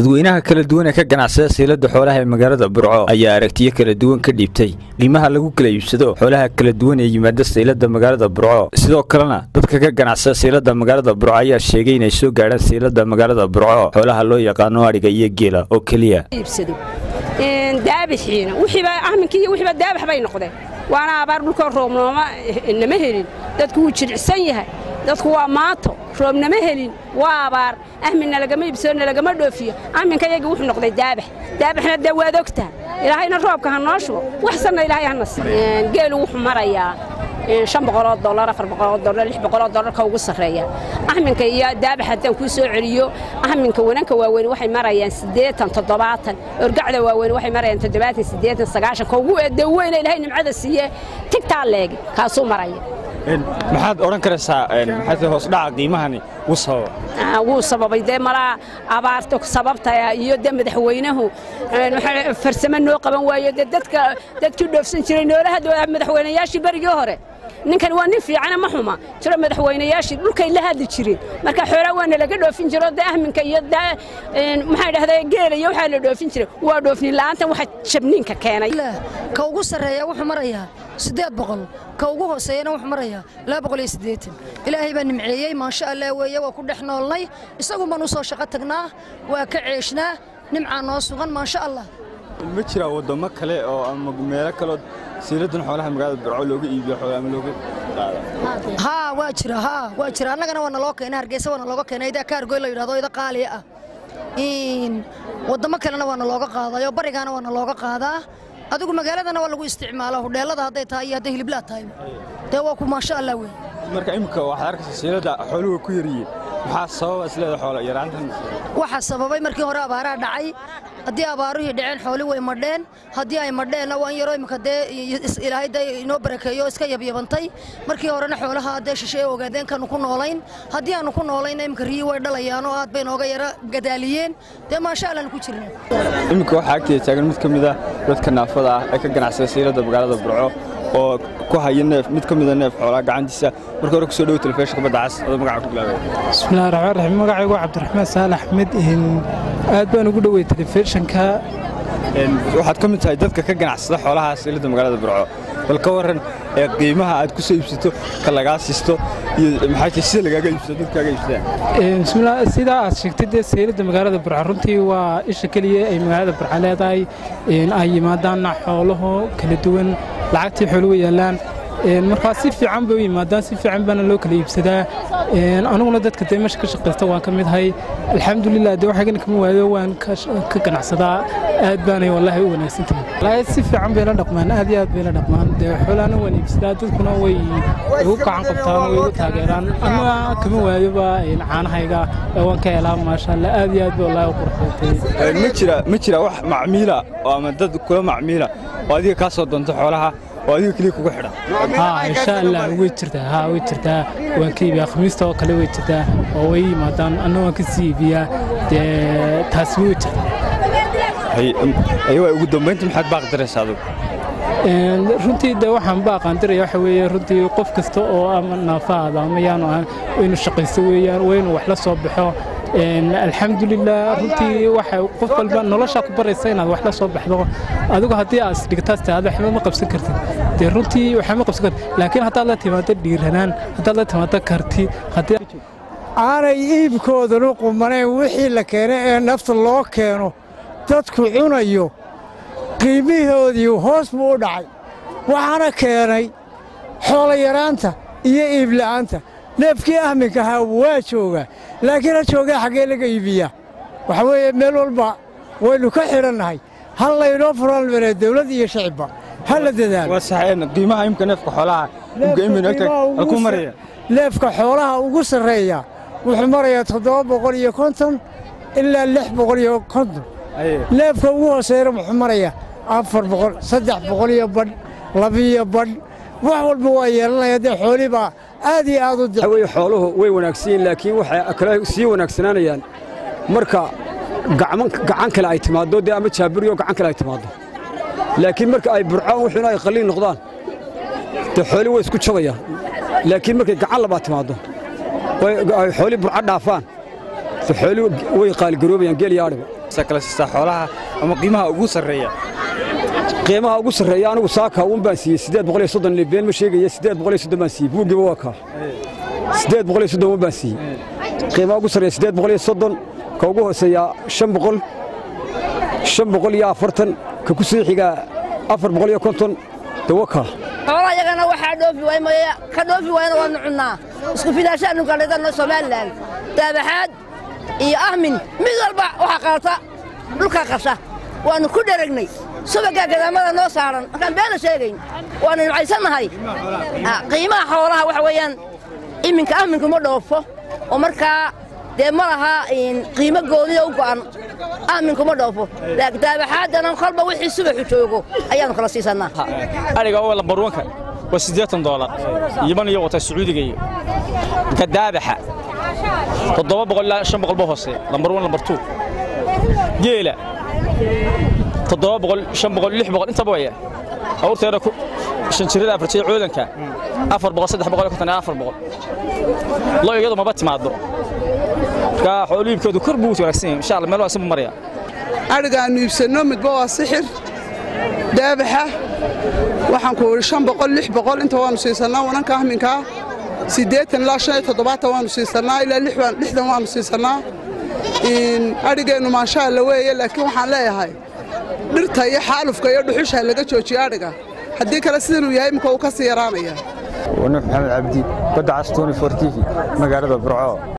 dadweynaha kala duwan ee ka ganacsada siilada xoolaha ee magaalada burco ayaa aragtiyo kala duwan ka dhiibtay qiimaha lagu kala iibsado xoolaha kala duwan ee yimaada siilada magaalada burco sidoo kalena dadka ka ganacsada siilada magaalada burco ayaa sheegay inay soo gaadhaan siilada magaalada burco xoolaha loo yaqaano adhiga iyo geela oo keliya daabixiina wixiiba ahminki iyo wixiiba daabax bay noqdeen waana abaar dhulkoo roobnooma nama helin dadku wuu jiricsan yahay dadku waa maato roob nama helin waa abaar ahminna lagama iibsado na lagama dhoofiyo ahminka yagii wuxuu noqday daabax daabaxna dee waad ogtaha ilaahayna roobka ha noo shubo waxsanna ilaahay hana geelu wuxuu marayaa shan boqoloo dollar afar boqoloo dollar lix boqoloo dollarka ugu sarreeya ahminka iyo daabax haddaan kuu soo celiyo ahminka wananka waaweyn waxay marayaan siddeetan toddobaatan orgacda waaweyn waxay marayaan toddobaatan siddeetan sagaashan ka ugu eedaweyna ilaahay nimcada siiye tigtaa leegi kaasuu maraya maxaad odhan karaysaa maxaa hoosdhaca qiimahani wuu sababa wuu sababay dee malaa abaarta sababta iyo dee madaxweynuhu farsamo noo qaban waayo dee dadka dadkii dhoofsan jiray noolaha madaxweynayaashii berigii hore ninkan waa nin fiicana ma xuma jiro madaxweynayaashii dhulkay la hadli jireen marka xoolaa waana laga dhoofin jiro dee ahminka iyo maxaa dhahda geela iyo waxaa la dhoofin jiray waa dhoofnin la'aantan waxa jabniinka keenay ka ugu sarreeya wuxuu marayaa siddeed boqol ka ugu hooseeyana wuxuu marayaa laba boqol iyo siddeetan ilaahay baa nimceeyey maasha allah weeye waa ku dhex noolnay isagun baan u soo shaqo tagnaa waa ka ceeshnaa nimcaa noo sugan maasha allah ma jiraa waddamo kale oo ama meelo kaloo siiladan xoolaha magaalada burco looga iibiyo xoolaha ama looga qaada haa waa jira haa waa jira annagana waa naloo keenay hargeysa waa nalooga keenay idaa kaargoy la yidhahdo ida qaaliya ah waddamo kalena waa nalooga qaadayo barigaana waa nalooga qaadaa adigu magaaladana waa lagu isticmaala hudheellada hadday tahay iyo hadday hiliblaad tahay dee waa ku maasha allah wey marka imika waxaad arkaysa siilada xooluhu ku yaryihiin maxaa sababa isleeda xoolo yaraantan waxaa sababay markii hore abaaraha dhacay haddii abaaruhii dhaceen xooli way madheen haddii ay madheenna waan yaroo imika dee ilaahay dee inoo barakeeyo iska yabyabantay markii horena xoolaha dee shisheeye ogaadeen kanu ku noolayn haddii aanu ku noolayna imika riyi way dhalayaan oo aad bay nooga yara gadaaliyeen dee maasha allahnu ku jirna iminka waxaa agteeda taagan mid ka mid ah dadka naafada ah ee ka ganacsada siilada magaalada burco oo ku haya neef mid ka mida neef xoolaa gacantiisa marka hore kusoo dhowo telefishinka badda cas adoo magaca ku bilaabay bismillahi raxmaan raxiim magacaygu waa cabdiraxmaan saal axmed aad baan ugu dhowey telefishinka waxaad ka mid tahay dadka ka ganacsada xoolaha siilada magaalada burco bal ka warran ee qiimaha aad ku soo iibsato ka lagaa siisto iyo maxaa sida lagaaga iibsado dadkaaga iibsadaan bismillah sidaa aad sheegtay dee siilada magaalada burco runtii waa isha keliya ay magaalada burco leedahay ay yimaadaan xoolaho kala duwan lacagtii xoolugu yaallaan markaa si fiican bay u yimaadaan si fiican baana loo kala iibsadaa aniguna dadka dee meesha ka shaqaysta waan ka midhay alxamdulilah dee waxagana kama waayo waan ka ganacsadaa aad baanay wallaahi u wanaagsan tahay wallaahi si fiican bay la dhaqmaan aad iyo aad bay la dhaqmaan dee xoolaana waan iibsadaa dadkuna way igu gacan qabtaan way igu taageeraan aniga kama waayoba caanahayga waan ka helaa maasha allah aad iyo aad bay wallaahi u qurxootay ma jira ma jira wax macmiila oo ama dad kula macmiila oo adiga kaa soo doonto xoolaha oo adiga keliya kugu xidhan haa insha allah way jirtaa haa way jirtaa waan ka iibiyaa khamiista oo kale way jirtaa oo way yimaadaan anna waan ka sii iibiyaa dee taasi way jirtaa aywa ugu dambaynta maxaad baaq diraysaa adigu runtii dee waxaan baaqaandiraya waxa weeye runtii qof kasta oo ama naafahaada ama yaanu ahan waynu shaqaysto weeyaan waynu wax la soo baxo alxamdulilah runtii waxa qof walba noloshaa ku baraysa inaad wax la soo baxdo adigu haddii aad isdhigtaas taada waxba ma qabsan kartid dee runtii waxba ma qabsan kartid laakiin haddaad la timaado dhiiranaan haddaad la timaado karti haddii aanay iibkoodanu qumanayn wixii la keenay ee nafta loo keeno dadku cunayo qiimihoodii hoos buu u dhacay waxaana keenay xoolo yaraanta iyo iibla'aanta neefkii ahminka ahaa waa joogaa laakiin ha joogaa xaggee laga iibiyaa waxa weeye meel walba waynu ka xidhannahay hal laynoo furaalmanee dawlad iyo shacibba ha la dadaalo waa sax qiimaha imka neefka xoolaha imka imin ogtag halkuu maraya neefka xoolaha ugu sarreeya wuxuu marayaa toddoba boqol iyo konton ilaa lix boqol iyo konton neefka ugu hooseeyana wuxuu marayaa afar boqol saddex boqol iyo badh labiyo badh wax walba waa yeelanaya dee xoolibaa aad iyo aad u weye xooluhu way wanaagsan yihiin laakiin waxay kale sii wanaagsanaanayaan marka gacan kale ay timaaddo dee ama jaaburiyo gacan kale ay timaaddo laakiin marka ay burcaan wuxuuna ay qalliin noqdaan dee xooli way isku jabayaan laakiin markay gacan labaad timaaddo ay xooli burca dhaafaan dee xooli way qaaliggaroobayaan geel iyo adhiba kala siisaa xoolaha ama qiimaha ugu sarreeya qiimaha ugu sarreeya anigu saaka uun baan siiyey siddeed boqol iyo soddon been ma sheegaya siddeed boqol iyo soddon baan siiyey buuggiiba waa kaa siddeed boqol iyo soddon uun baan siiyey qiimaha ugu sarreeya siddeed boqol iyo soddon ka ugu hooseeyaa shan boqol shan boqol iyo afartan ka ku sii xigaa afar boqol iyo konton de waa kaa xoolaha yagana waxaa dhoofi waay maya ka dhoofi waayna waanu cunnaa isku filaashaanu galadano somalilan daabaxaad iyo ahmin mid walba waxaa qalata dhulkaa qasha waannu ku dheragnay subagaa gadaamada noo saaran markaan beena sheegayn waannu nimcaysannahay qiimaha xoolaha waxa weeyaan iminka ahminku ma dhoofo oo markaa dee ma laha qiimo gooniya u go'an ahminku ma dhoofo laakiin daabaxaaddana kolba wixii subaxu joogo ayaannu kala siisannaa ariga oo lambarwanka waa siddeetan doolar yiman iyo wata sacuudiga iyo ka daabaxa toddoba boqol ilaa shan boqol ba hoose lambar wan lambar tuu geela toddoba boqol shan boqol lix boqol intaba waya awrteeda shan jirada afar jir coodanka afar boqol saddex boqol iyo konton iyo afar boqol lo iyadu maba timaado marka xoolihiibkoodu kor buu wanaagsan yahay insha allah meel waa isu maraya adhigaannu iibsanno midba waa sixir daabaxa waxaan ku idhi shan boqol lix boqol inta waannu siisannaa wananka ahminkaa siddeetan ilaa shan iyo toddobaatan waannu siisannaa ilaa lixdan waannu siisannaa adhigeennu maasha alla weeye laakiin waxaan leeyahay dhirta iyo xaalufka iyo dhuxusha laga joojiyo adhiga haddii kale sidanuu yahay imika uu ka sii yaraanaya wanuux maxamed cabdi badda cas tony for t v magaalada burco